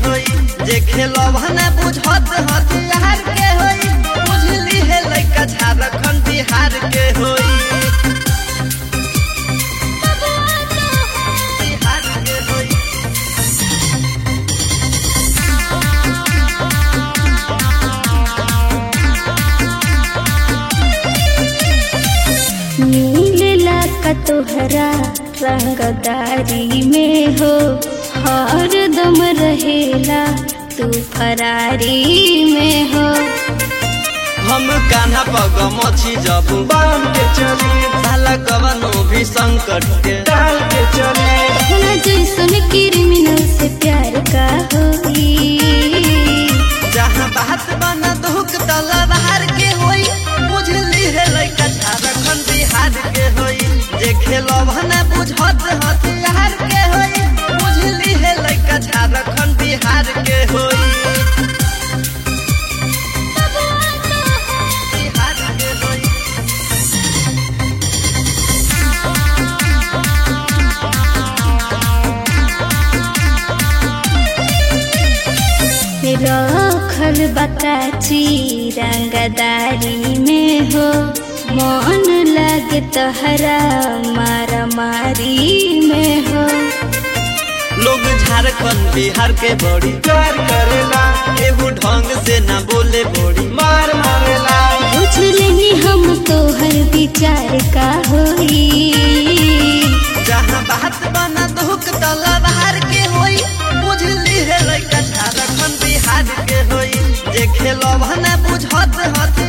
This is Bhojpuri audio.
होई जे खेलब न बुझत हथियार के होई बुझली है लइका झारखंड बिहार के होई बिहार के होई नीलेला का तोहरा रंगदारी में हो हर दम रहेला तू फरारी में हो हम कान्हा पग मछी जब बांध के चली साला कवनो भी संकट के डाल के चली अपना जैसन क्रिमिनल से प्यार का होई जहाँ बात बना दुख तलवार के होई बुझली है लइका झारखंड बिहार के होई जे खेलब न बुझत हथियार के होई बुझली है लइका झारखंड बिहार के होई बिहार के होई रखल बताची रंगदारी में हो मन लगे तहरा मारा मारी में हो लोग झारखंड बिहार के बड़ी प्यार करेला केहू ढंग से ना बोले बड़ी मार मारेला पूछ लेनी हम तोहर विचार का होई जहाँ बात बना दुख तलवार के होई बुझली है लइका झारखंड बिहार के होई जे खेलब न बुझत हथियार